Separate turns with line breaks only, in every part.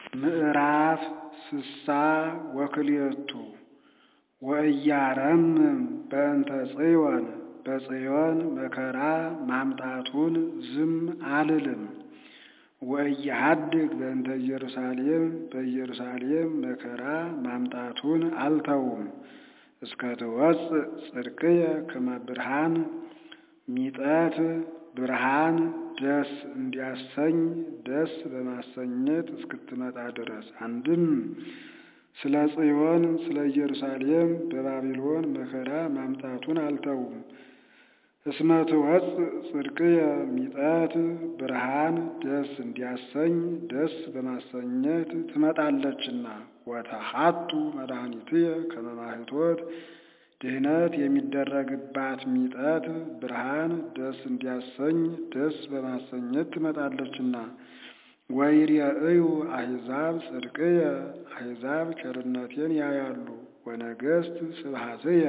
ምዕራፍ ስሳ ወክልኤቱ ወኢያረምም በእንተ ጽዮን በጽዮን መከራ ማምጣቱን ዝም አልልም። ወኢያሃድግ በእንተ ኢየሩሳሌም በኢየሩሳሌም መከራ ማምጣቱን አልተውም። እስከ ትወፅእ ጽድቅየ ከመ ብርሃን ሚጠት ብርሃን ደስ እንዲያሰኝ ደስ በማሰኘት እስክትመጣ ድረስ አንድም ስለ ጽዮን ስለ ኢየሩሳሌም በባቢሎን መከራ ማምጣቱን አልተውም። እስመ ትወፅእ ጽድቅየ ሚጠት ብርሃን ደስ እንዲያሰኝ ደስ በማሰኘት ትመጣለችና። ወተሐቱ መድኃኒትየ ከመ ማኅቶት ድህነት የሚደረግባት ሚጠት ብርሃን ደስ እንዲያሰኝ ደስ በማሰኘት ትመጣለችና። ወይሬእዩ አሕዛብ ጽድቅየ አሕዛብ ቸርነቴን ያያሉ። ወነገሥት ስብሐትየ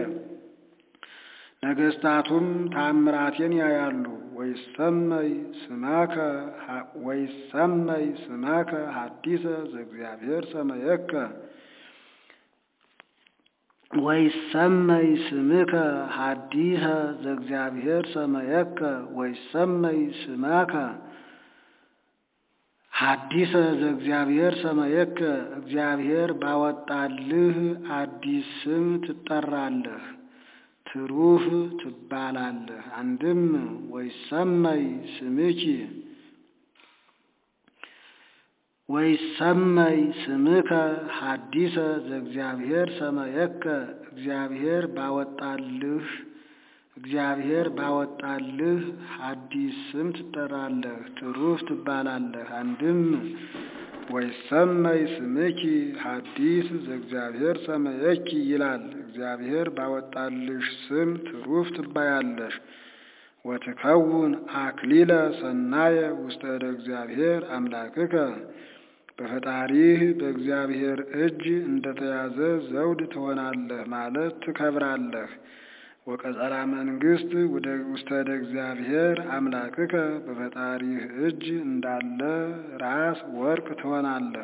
ነገሥታቱም ታምራቴን ያያሉ። ወይሰመይ ስመከ ወይሰመይ ስመከ ሐዲሰ ዘእግዚአብሔር ሰመየከ ወይሰመይ ስምከ ሐዲሰ ዘእግዚአብሔር ሰመየከ ወይሰመይ ስመከ ሐዲሰ ዘእግዚአብሔር ሰመየከ እግዚአብሔር ባወጣልህ አዲስ ስም ትጠራለህ፣ ትሩፍ ትባላለህ። አንድም ወይሰመይ ስምኪ ወይሰመይ ስምከ ሐዲሰ ዘእግዚአብሔር ሰመየከ እግዚአብሔር ባወጣልህ እግዚአብሔር ባወጣልህ ሐዲስ ስም ትጠራለህ፣ ትሩፍ ትባላለህ። አንድም ወይሰመይ ስምኪ ሐዲስ ዘእግዚአብሔር ሰመየኪ ይላል። እግዚአብሔር ባወጣልሽ ስም ትሩፍ ትባያለሽ። ወትከውን አክሊለ ሰናየ ውስተ እደ እግዚአብሔር አምላክከ በፈጣሪህ በእግዚአብሔር እጅ እንደተያዘ ዘውድ ትሆናለህ ማለት ትከብራለህ። ወቀጸላ መንግሥት ውስተ እደ እግዚአብሔር አምላክከ በፈጣሪህ እጅ እንዳለ ራስ ወርቅ ትሆናለህ።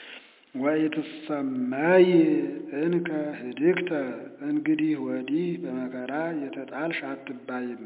ወኢትሰመይ እንከ ህድግተ እንግዲህ ወዲህ በመከራ የተጣልሽ አትባይም።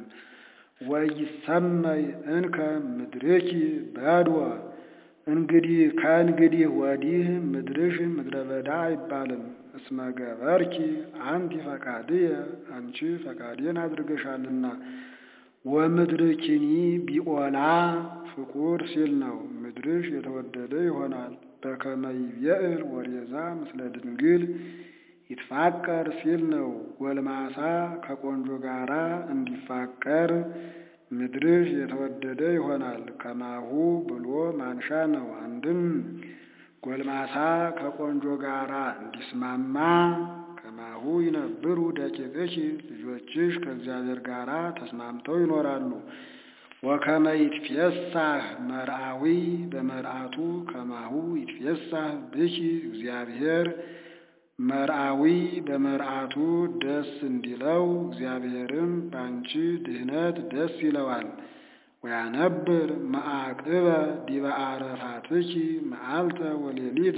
ወይሰመይ እንከ ምድርኪ በድወ እንግዲህ ከእንግዲህ ወዲህ ምድርሽ ምድረ በዳ አይባልም። እስመ ገበርኪ አንቲ ፈቃድየ አንቺ ፈቃዴን አድርገሻልና። ወምድርኪኒ ቢኦላ ፍቁር ሲል ነው። ምድርሽ የተወደደ ይሆናል። በከመ ይቤእል ወሬዛ ምስለ ድንግል ይትፋቀር ሲል ነው። ጎልማሳ ከቆንጆ ጋራ እንዲፋቀር ምድርሽ የተወደደ ይሆናል። ከማሁ ብሎ ማንሻ ነው። አንድም ጎልማሳ ከቆንጆ ጋራ እንዲስማማ ከማሁ ይነብሩ ደቂቅሽ ልጆችሽ ከእግዚአብሔር ጋራ ተስማምተው ይኖራሉ። ወከመ ይትፌሳህ መርአዊ በመርአቱ ከማሁ ይትፌሳህ ብኪ እግዚአብሔር መርአዊ በመርአቱ ደስ እንዲለው እግዚአብሔርም በአንቺ ድህነት ደስ ይለዋል። ወያነብር መዓቅበ ዲበ አረፋትኪ መዓልተ ወሌሊተ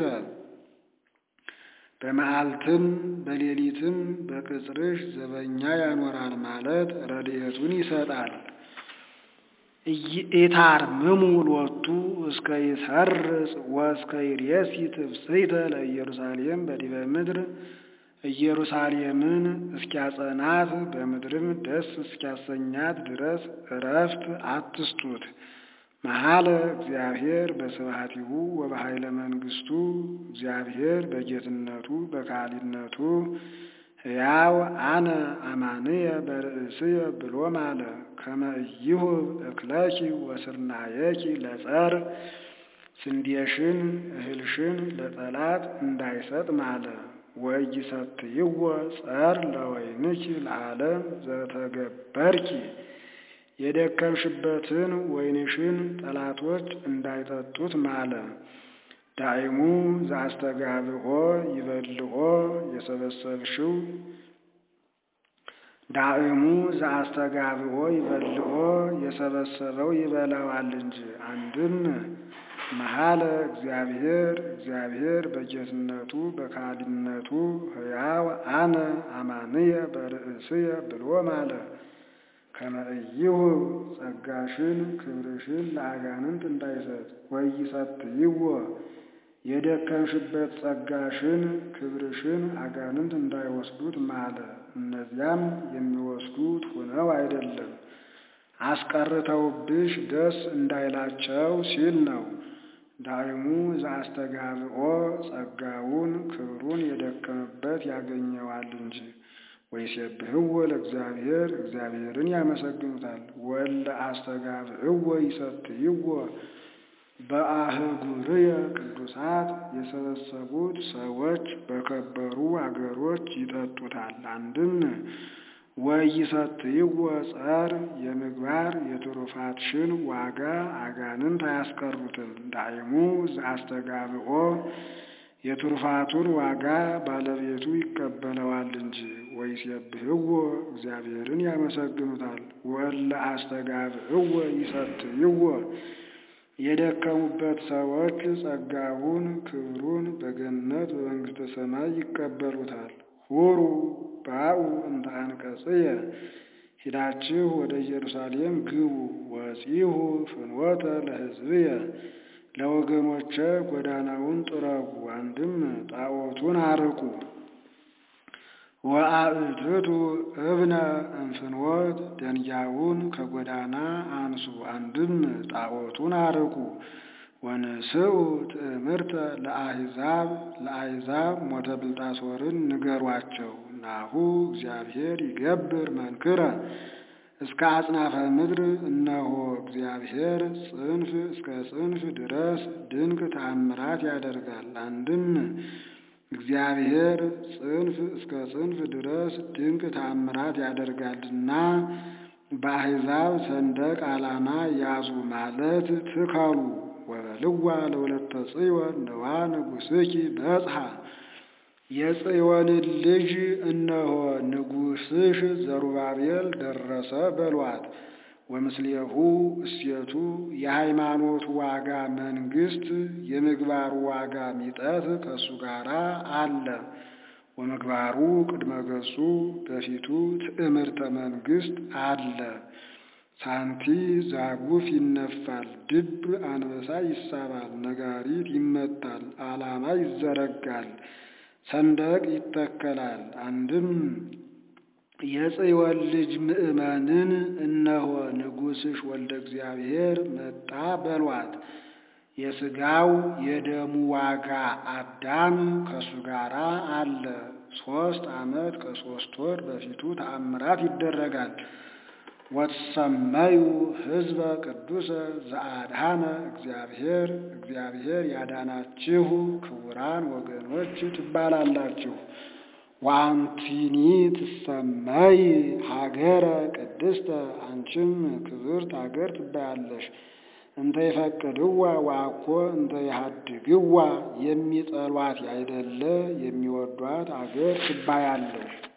በመዓልትም በሌሊትም በቅጽርሽ ዘበኛ ያኖራል ማለት ረድኤቱን ይሰጣል። ኢታርምሙ ሎቱ እስከ ይሰርጽ ወእስከ ይሬሲ ትፍሥሕተ ለኢየሩሳሌም በዲበ ምድር ኢየሩሳሌምን እስኪያጸናት በምድርም ደስ እስኪያሰኛት ድረስ እረፍት አትስጡት። መሐለ እግዚአብሔር በስብሐቲሁ ወበኃይለ መንግሥቱ እግዚአብሔር በጌትነቱ በካህሊነቱ ሕያው አነ አማንየ በርእስየ ብሎ ማለ። ከመ ኢይሁብ እክለኪ ወስርናየኪ ለጸር ስንዴሽን እህልሽን ለጠላት እንዳይሰጥ ማለ። ወኢይሰትይዎ ጸር ለወይንኪ ለዓለም ዘተገበርኪ የደከምሽበትን ወይንሽን ጠላቶች እንዳይጠጡት ማለ። ዳይሙ ዘአስተጋብኦ ይበልኦ የሰበሰብሽው ዳእሙ ዘአስተጋብኦ ይበልኦ የሰበሰበው ይበላዋል እንጂ። አንድም መሐለ እግዚአብሔር እግዚአብሔር በጌትነቱ በካህሊነቱ ሕያው አነ አማንየ በርእስየ ብሎ ማለ። ከመእይሁ ጸጋሽን ክብርሽን ለአጋንንት እንዳይሰጥ ወይሰትይዎ የደከምሽበት ጸጋሽን ክብርሽን አጋንንት እንዳይወስዱት ማለ። እነዚያም የሚወስዱት ሆነው አይደለም አስቀርተውብሽ ደስ እንዳይላቸው ሲል ነው። ዳይሙ ዘአስተጋብኦ ጸጋውን ክብሩን የደከመበት ያገኘዋል እንጂ። ወይሴብሕዎ ለእግዚአብሔር እግዚአብሔርን ያመሰግኑታል። ወለ አስተጋብእዎ ይሰትይዎ በአህጉርየ ቅዱሳት የሰበሰቡት ሰዎች በከበሩ አገሮች ይጠጡታል። አንድም ወይሰትይዎ ጸር የምግባር የትሩፋትሽን ዋጋ አጋንንት አያስቀሩትም። ዳይሙ ዘአስተጋብኦ የትሩፋቱን ዋጋ ባለቤቱ ይቀበለዋል እንጂ። ወይሴብሕዎ እግዚአብሔርን ያመሰግኑታል። ወለ አስተጋብእዎ ይሰትይዎ የደከሙበት ሰዎች ጸጋውን ክብሩን በገነት በመንግሥተ ሰማይ ይቀበሉታል። ሁሩ ባኡ እንተ አንቀጽየ ሂዳችሁ ወደ ኢየሩሳሌም ግቡ። ወፂሁ ፍኖተ ለሕዝብየ ለወገኖቼ ጎዳናውን ጥረጉ። አንድም ጣዖቱን አርቁ። ወአእትቱ እብነ እንፍኖት ደንጊያውን ከጎዳና አንሱ። አንድም ጣዖቱን አርቁ። ወንስኡ ትእምርተ ለአሕዛብ ለአሕዛብ ሞተ ብልጣሶርን ንገሯቸው። ናሁ እግዚአብሔር ይገብር መንክረ እስከ አጽናፈ ምድር እነሆ እግዚአብሔር ጽንፍ እስከ ጽንፍ ድረስ ድንቅ ተአምራት ያደርጋል። አንድም እግዚአብሔር ጽንፍ እስከ ጽንፍ ድረስ ድንቅ ተአምራት ያደርጋልና በአሕዛብ ሰንደቅ ዓላማ ያዙ ማለት ትከሉ። ወበልዋ ለወለተ ጽዮን ነዋ ንጉሥኪ በጽሐ የጽዮንን ልጅ እነሆ ንጉሥሽ ዘሩባቤል ደረሰ በሏት። ወምስሌሁ እሴቱ የሃይማኖቱ ዋጋ መንግሥት የምግባሩ ዋጋ ሚጠት ከእሱ ጋር አለ። ወምግባሩ ቅድመ ገጹ በፊቱ ትዕምርተ መንግሥት አለ። ሳንቲ ዛጉፍ ይነፋል፣ ድብ አንበሳ ይሳባል፣ ነጋሪት ይመታል፣ ዓላማ ይዘረጋል፣ ሰንደቅ ይተከላል። አንድም የጽዮን ልጅ ምእመንን እነሆ ንጉሥሽ ወልደ እግዚአብሔር መጣ በሏት። የሥጋው የደሙ ዋጋ አዳም ከእሱ ጋር አለ። ሦስት ዓመት ከሦስት ወር በፊቱ ተአምራት ይደረጋል። ወትሰመዩ ሕዝበ ቅዱሰ ዘአድኃነ እግዚአብሔር እግዚአብሔር ያዳናችሁ ክቡራን ወገኖች ትባላላችሁ። ወአንቲኒ ትሰመይ ሀገረ ቅድስተ አንቺም ክብርት ሀገር ትባያለሽ። እንተ ይፈቅድዋ ወአኮ እንተ ይሃድግዋ የሚጠሏት ያይደለ የሚወዷት አገር ትባያለሽ።